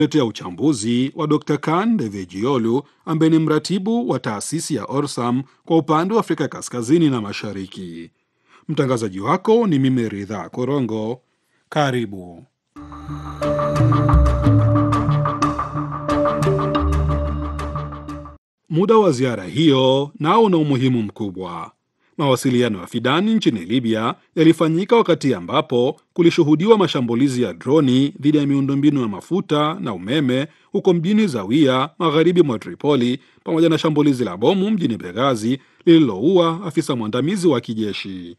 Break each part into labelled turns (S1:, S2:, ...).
S1: letea uchambuzi wa Dr. Kan Devejiolu ambaye ni mratibu wa taasisi ya Orsam kwa upande wa Afrika Kaskazini na Mashariki. Mtangazaji wako ni mimi Ridha Korongo. Karibu. Muda wa ziara hiyo nao una umuhimu mkubwa. Mawasiliano ya Fidani nchini Libya yalifanyika wakati ambapo kulishuhudiwa mashambulizi ya droni dhidi ya miundombinu ya mafuta na umeme huko mjini Zawiya, magharibi mwa Tripoli, pamoja na shambulizi la bomu mjini Benghazi lililoua afisa mwandamizi wa kijeshi.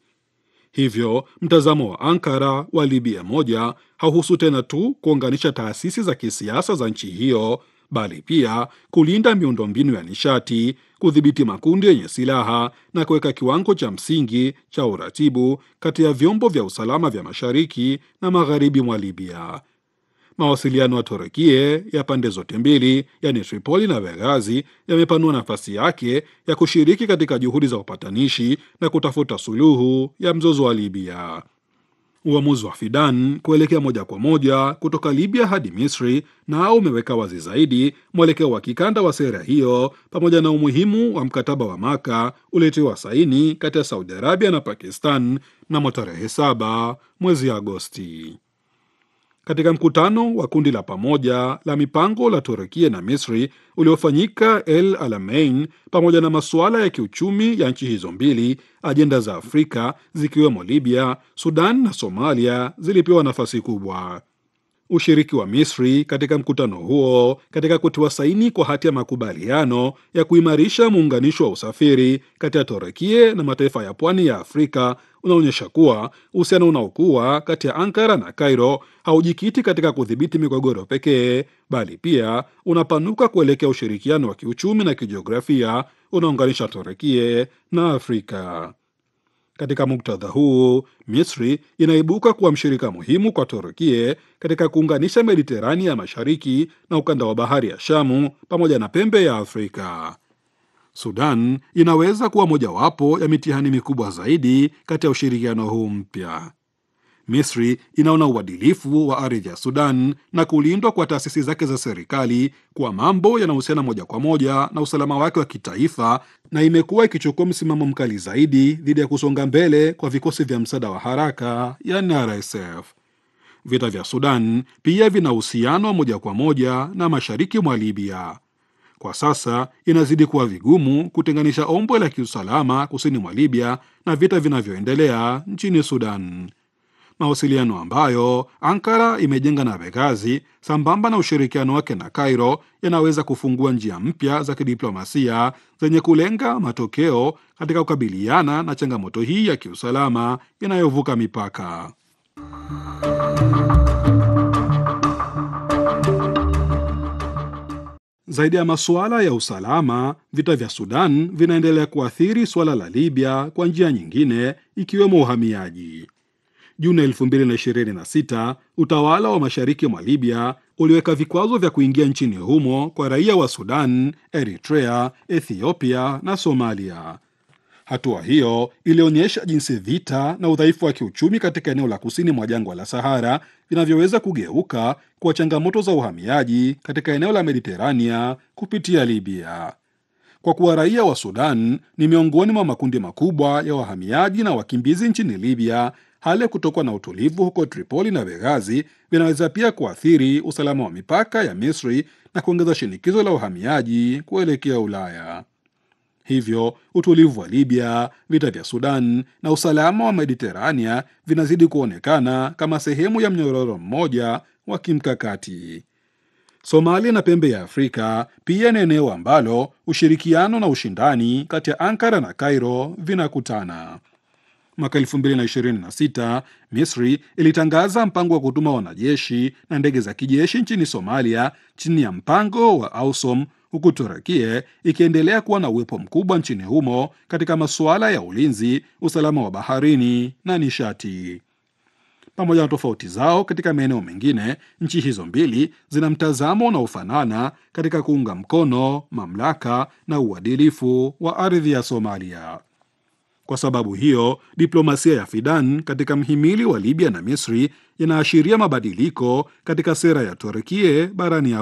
S1: Hivyo mtazamo wa Ankara wa Libya moja hauhusu tena tu kuunganisha taasisi za kisiasa za nchi hiyo bali pia kulinda miundombinu ya nishati, kudhibiti makundi yenye silaha na kuweka kiwango cha msingi cha uratibu kati ya vyombo vya usalama vya mashariki na magharibi mwa Libya. Mawasiliano ya Turukie ya pande zote mbili, yani Tripoli na Benghazi, yamepanua nafasi yake ya kushiriki katika juhudi za upatanishi na kutafuta suluhu ya mzozo wa Libya. Uamuzi wa Fidan kuelekea moja kwa moja kutoka Libya hadi Misri nao umeweka wazi zaidi mwelekeo wa kikanda wa sera hiyo pamoja na umuhimu wa mkataba wa Maka uliotiwa saini kati ya Saudi Arabia na Pakistan mnamo tarehe saba mwezi Agosti. Katika mkutano wa kundi la pamoja la mipango la Turukia na Misri uliofanyika El Alamein, pamoja na masuala ya kiuchumi ya nchi hizo mbili, ajenda za Afrika zikiwemo Libya, Sudan na Somalia zilipewa nafasi kubwa. Ushiriki wa Misri katika mkutano huo katika kutiwa saini kwa hati ya makubaliano ya kuimarisha muunganisho wa usafiri kati ya Turukia na mataifa ya pwani ya Afrika unaonyesha kuwa uhusiano unaokuwa kati ya Ankara na Cairo haujikiti katika kudhibiti migogoro pekee, bali pia unapanuka kuelekea ushirikiano wa kiuchumi na kijiografia unaunganisha Turukia na Afrika. Katika muktadha huu, Misri inaibuka kuwa mshirika muhimu kwa Turukia katika kuunganisha Mediterania ya mashariki na ukanda wa bahari ya Shamu pamoja na pembe ya Afrika. Sudan inaweza kuwa mojawapo ya mitihani mikubwa zaidi kati ya ushirikiano huu mpya. Misri inaona uadilifu wa ardhi ya Sudan na kulindwa kwa taasisi zake za serikali kuwa mambo yanahusiana moja kwa moja na usalama wake wa kitaifa, na imekuwa ikichukua msimamo mkali zaidi dhidi ya kusonga mbele kwa vikosi vya msaada wa haraka yani RSF. Vita vya Sudan pia vina uhusiano wa moja kwa moja na mashariki mwa Libya. Kwa sasa inazidi kuwa vigumu kutenganisha ombwe la kiusalama kusini mwa Libya na vita vinavyoendelea nchini Sudan. Mawasiliano ambayo Ankara imejenga na Benghazi sambamba na ushirikiano wake na Cairo yanaweza kufungua njia mpya za kidiplomasia zenye kulenga matokeo katika kukabiliana na changamoto hii ya kiusalama inayovuka mipaka. Zaidi ya masuala ya usalama, vita vya Sudan vinaendelea kuathiri suala la Libya kwa njia nyingine, ikiwemo uhamiaji. Juni 2026 utawala wa mashariki mwa Libya uliweka vikwazo vya kuingia nchini humo kwa raia wa Sudan, Eritrea, Ethiopia na Somalia. Hatua hiyo ilionyesha jinsi vita na udhaifu wa kiuchumi katika eneo la kusini mwa jangwa la Sahara vinavyoweza kugeuka kuwa changamoto za uhamiaji katika eneo la Mediterania kupitia Libya. Kwa kuwa raia wa Sudan ni miongoni mwa makundi makubwa ya wahamiaji na wakimbizi nchini Libya, hali ya kutokuwa na utulivu huko Tripoli na Benghazi vinaweza pia kuathiri usalama wa mipaka ya Misri na kuongeza shinikizo la uhamiaji kuelekea Ulaya. Hivyo utulivu wa Libya, vita vya Sudan na usalama wa Mediterania vinazidi kuonekana kama sehemu ya mnyororo mmoja wa kimkakati. Somalia na pembe ya Afrika pia ni eneo ambalo ushirikiano na ushindani kati ya Ankara na Cairo vinakutana. Mwaka 2026 Misri ilitangaza mpango wa kutuma wanajeshi na ndege za kijeshi nchini Somalia chini ya mpango wa AUSOM, huku Turukia ikiendelea kuwa na uwepo mkubwa nchini humo katika masuala ya ulinzi, usalama wa baharini na nishati. Pamoja na tofauti zao katika maeneo mengine, nchi hizo mbili zina mtazamo unaofanana katika kuunga mkono mamlaka na uadilifu wa ardhi ya Somalia. Kwa sababu hiyo, diplomasia ya Fidan katika mhimili wa Libya na Misri inaashiria mabadiliko katika sera ya Turkie barani